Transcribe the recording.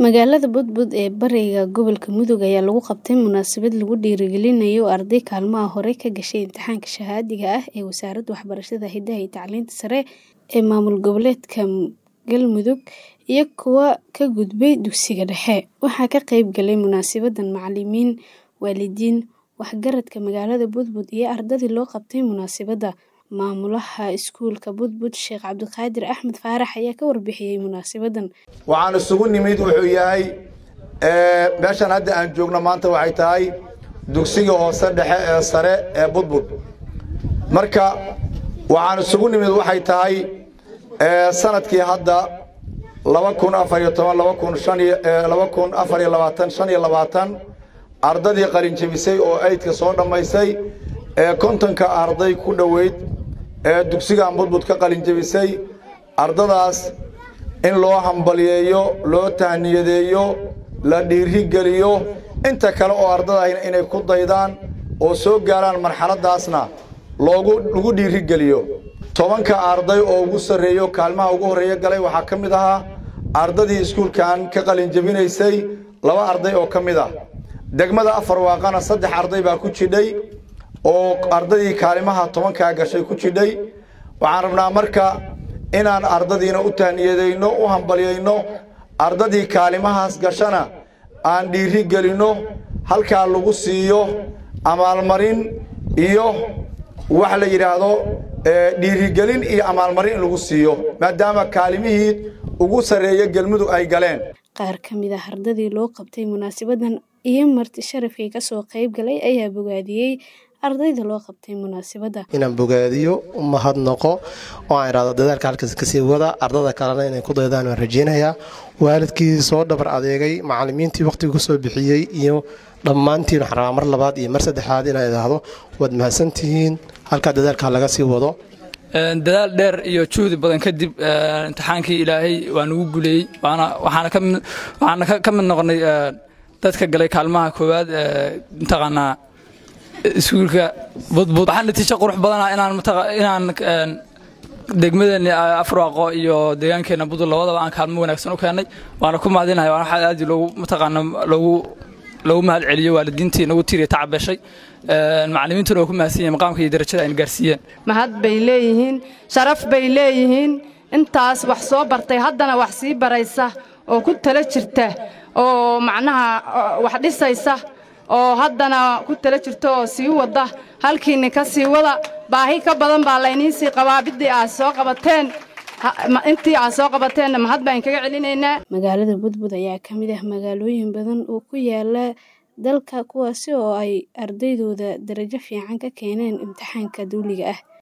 Magaalada Budbud ee bariga gobolka Mudug ayaa lagu qabtay munaasabad lagu dhiirigelinayo arday kaalmaha hore ka gashay imtixaanka shahaadiga ah ee Wasaaradda Waxbarashada, Hidaha iyo Tacliinta Sare ee Maamul Goboleedka Galmudug iyo kuwa ka gudbay dugsiga dhexe. Waxaa ka qayb galay munaasabaddan macalimiin, waalidiin, waxgaradka magaalada Budbud iyo ardadii loo qabtay munaasabadda. Maamulaha iskuulka Budbud, Sheekh Cabdiqaadir Axmed Faarax ayaa ka warbixiyay munaasabaddan. waxaan isugu nimid wuxuu yahay meeshan hadda aan joogno maanta waxay tahay dugsiga hoose dhexe ee sare ee budbud marka waxaan isugu nimid waxay tahay sanadkii hadda laba kun afar iyo toban laba kun shan iyo laba kun afar iyo labaatan shan iyo labaatan ardadii qalin jebisay oo aydka soo dhammaysay ee kontonka arday ku dhoweyd ee dugsigan budbud ka qalin jebisay ardadaas in loo hambaliyeeyo loo tahniyadeeyo la dhiirigeliyo inta kale oo ardadayna inay ku daydaan oo soo gaaraan marxaladdaasna loogu lagu dhiirigeliyo tobanka arday oo ugu sarreeyo kaalmaha ugu horreeya galay waxaa ka mid ahaa ardadii iskuulkan ka qalin jebinaysay laba arday oo ka mid ah degmada afar waaqana saddex arday baa ku jidhay oo ardadii kaalimaha tobankaa gashay ku jidhay waxaan rabnaa marka inaan ardadiina u tahniyadayno u hambalyayno ardadii kaalimahaas gashana aan dhiiri gelinno halkaa lagu siiyo amaalmarin iyo wax la yidhaahdo dhiirigelin iyo amaalmarin in lagu siiyo maadaama kaalimihii ugu sarreeya galmudug ay galeen Qaar ka mid ah ardadii loo qabtay munaasabaddan iyo marti sharafkii ka soo qayb galay ayaa bogaadiyey ardayda loo qabtay munaasabadda. inaan bogaadiyo mahadnaqo oo aan idhahdo dadaalka halkaas kasii wada ardada kalena inay ku daydaan waan rajeynayaa waalidkii soo dhabar adeegay macalimiintii waqtiga kusoo bixiyey iyo dhammaantiin waxaan rabaa mar labaad iyo mar saddexaad inaan idhaahdo waad mahadsantihiin halkaa dadaalka laga sii wado dadaal dheer iyo juhdi badan kadib imtixaankii ilaahay waa nagu guleeyey waxaana ka mid noqonay dadka galay kaalmaha koowaad mataqaanaa iskuulka budbud waxaa natiijo qurux badana inaan inaan degmadeeni afraaqo iyo deegaankeenna budul labadaba aan kaalmo wanaagsan u keennay waana ku mahadinahay waana waxaa aad loogu mataqaana loogu loogu mahad celiyo waalidiintii nagu tiiriya tacabeshay macalimiintuna waa ku mahadsan yihin maqaamka iyo darajada ayna gaarsiiyeen mahad bay leeyihiin sharaf bay leeyihiin intaas wax soo bartay haddana wax sii baraysa oo ku tala jirta oo macnaha wax dhisaysa oo haddana ku tala jirta oo sii wada halkiinni ka sii wada baahi ka badan baa layniin sii qabaa biddii aad soo qabateen intii aad soo qabateenna mahad baan kaga celinaynaa Magaalada Budbud ayaa ka mid ah magaalooyin badan oo ku yaala dalka kuwaasi oo ay ardaydooda darajo fiican ka keeneen imtixaanka dawliga ah.